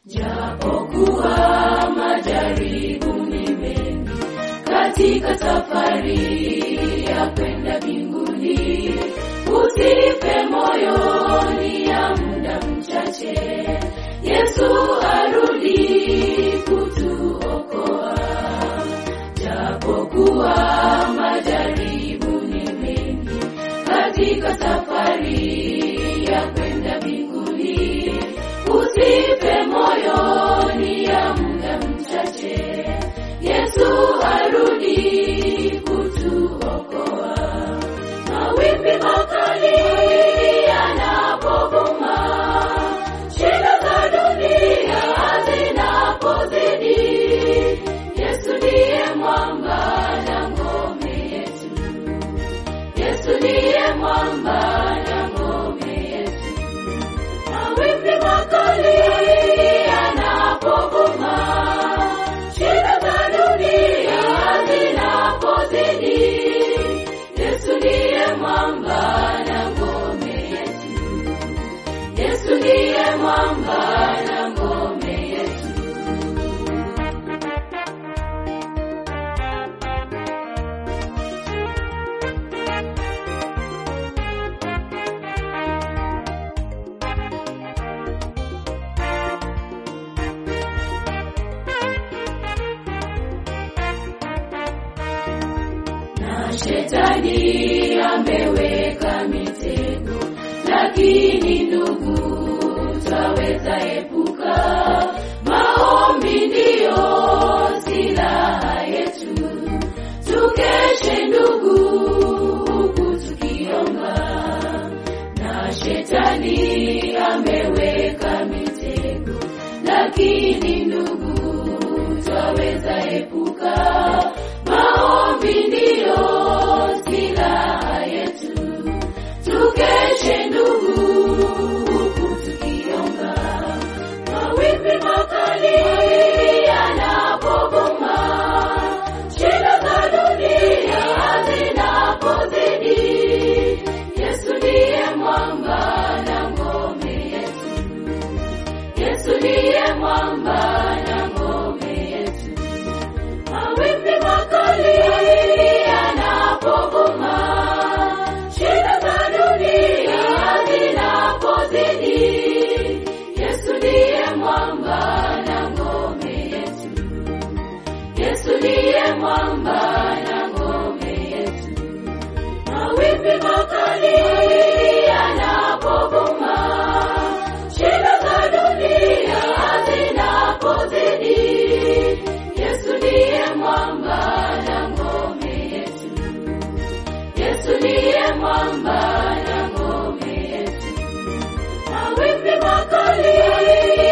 Japokuwa majaribu ni mengi katika safari ya kwenda mbinguni, usife moyoni ya muda mchache, Yesu arudi kutuokoa. Japokuwa majaribu ni mengi katika safari ya kwenda mbinguni, usife moyoni ya muda mchache, Yesu arudi kutuokoa. Mawimbi makali yanapovuma, shida za dunia zinapozidi, Yesu ndiye mwamba na ngome yetu. Yesu ndiye mwamba na ngome yetu. Mawimbi makali yanapovuma, shida za dunia zinapozidi, Yesu ndiye mwamba na ngome yetu. Yesu ndiye mwamba na ngome yetu. na shetani ameweka mitego, lakini ndugu, twaweza epuka. Maombi ndiyo silaha yetu, tukeshe ndugu, huku tukiomba. Na shetani ameweka mitego, lakini ndugu, twaweza epuka. Maombi ndiyo silaha yetu, tukeshe ndugu, huku tukiomba. Mawimbi makali yanapobuma, shida za dunia zinapozidi, Yesu ndiye mwamba na ngome yetu. Yesu ndiye mwamba na ngome yetu. Mawimbi makali yanapovuma, shida za dunia zinapozidi, Yesu ndiye mwamba na ngome yetu. Yesu ndiye mwamba na ngome yetu. Mawimbi makali yanapovuma, shida za dunia zinapozidi, Yesu ndiye mwamba na ngome yetu. Yesu ndiye mwamba na ngome yetu. Mawimbi makali